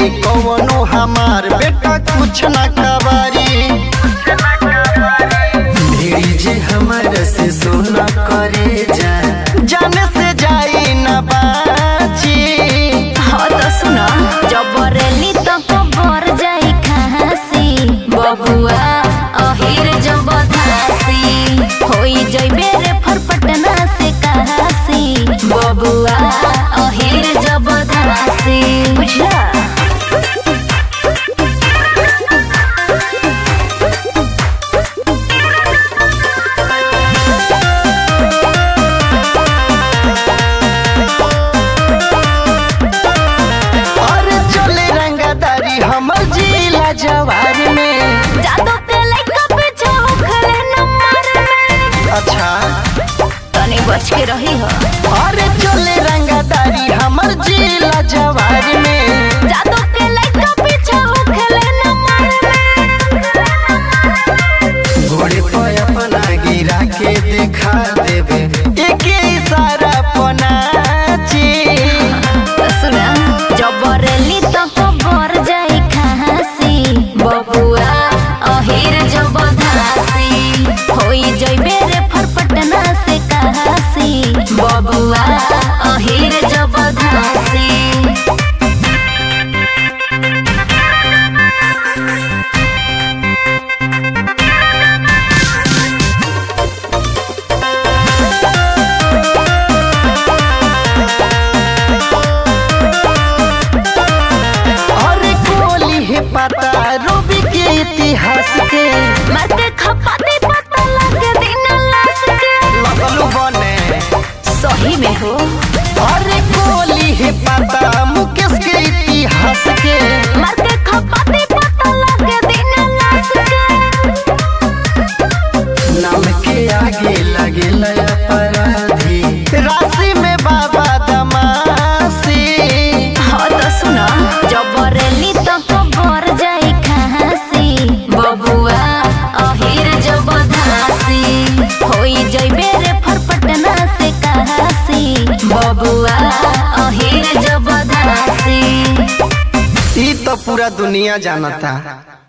कवनो हमार बेटा कुछ न कबारी भिड़ी जे हमार से सोना करे जा जाने से जाई न बाची हाँ तो सुना जबरेली तो कबर जाई खासी बबुआ अहिर जब धासी होई जइबे रे फरपटना से कहासी बबुआ अहिर जब धासी बुझला अरे चले रंगदारी हमर जिला जवार में जादू के लइका पीछे होखले नंबर में अच्छा तनी बच के रही हो अरे चले रंगदारी हमर जिला जवार में जादू के लइका पीछे होखले नंबर में घोड़े पे अपना गिरा के दिखा देवे एक इशारा पनाची सुना जबरेली तो कबर जाई खासी बबुआ अहिर जब धासी होई जइबे रे फरपटना से कहासी बबुआ अहिर जब धासी अरे कोली है पता रूबी के इतिहास के मरते खपाते पता लगे दिन लाश के लगलू बने सही में हो अरे कोली है पता मुकेश के इतिहास के मरते खपाते पता लगे दिन लाश के नाम के आगे लगे अपराधी राशि में बाबा दमासी हाँ तो सुना जबरेली तो कबर जाई खासी बबुआ अहिर जब धासी होई जइबे रे फरपटना से कहासी बबुआ अहिर जब धासी ई तो पूरा दुनिया जानता